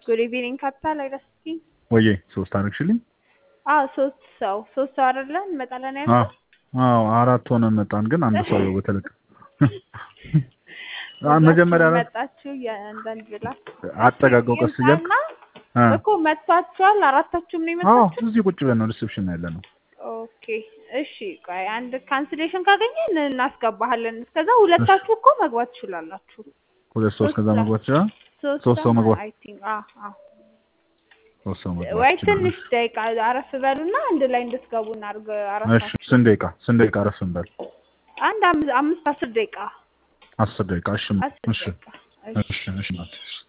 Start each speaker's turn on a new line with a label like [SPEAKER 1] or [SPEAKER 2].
[SPEAKER 1] ጉድ ኢቭኒንግ ካፒታል አይደስኪ
[SPEAKER 2] ወዬ ሶስት አደረግሽልኝ?
[SPEAKER 1] አዎ ሶስት ሰው ሶስት ሰው አይደለ እንመጣለን
[SPEAKER 2] አዎ
[SPEAKER 1] ያልኩት
[SPEAKER 2] አዎ አራት ሆነን መጣን፣ ግን አንድ ሰው በተለቀ መጀመሪያ
[SPEAKER 1] ሁላችሁም
[SPEAKER 2] ላይ
[SPEAKER 1] መጣችሁ የአንዳንድ ብላ
[SPEAKER 2] አጠጋጋው ቀስ እያልክ
[SPEAKER 1] ይምጣና
[SPEAKER 2] እ
[SPEAKER 1] እኮ መጥቷችኋል አራታችሁም ነው
[SPEAKER 2] አዎ
[SPEAKER 1] የመጣችሁ
[SPEAKER 2] እዚህ ቁጭ ብለን ነው ሪሴፕሽን ያለ ነው።
[SPEAKER 1] ኦኬ እሺ ቆይ አንድ ካንስሌሽን ካገኘን እናስገባሃለን እስከዛ ሁለታችሁ እኮ መግባት ትችላላችሁ
[SPEAKER 2] ሁለት ሰው
[SPEAKER 1] ሶስት
[SPEAKER 2] እስከዛ
[SPEAKER 1] ሰው።
[SPEAKER 2] መግባት ይችላል።
[SPEAKER 1] ሶስት
[SPEAKER 2] ሶስት ሰው መግባት
[SPEAKER 1] አይ ቲንክ አዎ አዎ
[SPEAKER 2] ሶስት ሰው መግባት
[SPEAKER 1] ወይ
[SPEAKER 2] ይችላል።
[SPEAKER 1] ትንሽ ደቂቃ አረፍ በሉና አንድ ላይ እንድትገቡ እናድርግ
[SPEAKER 2] እሺ
[SPEAKER 1] አራታችሁ
[SPEAKER 2] ስንት ደቂቃ ስንት ደቂቃ አረፍ እንበል?
[SPEAKER 1] አንድ አምስት አምስት አስር ደቂቃ
[SPEAKER 2] አስር ደቂቃ እሺ
[SPEAKER 1] አስር
[SPEAKER 2] እሺ
[SPEAKER 1] ደቂቃ እሺ
[SPEAKER 2] እሺ እሺ ናት።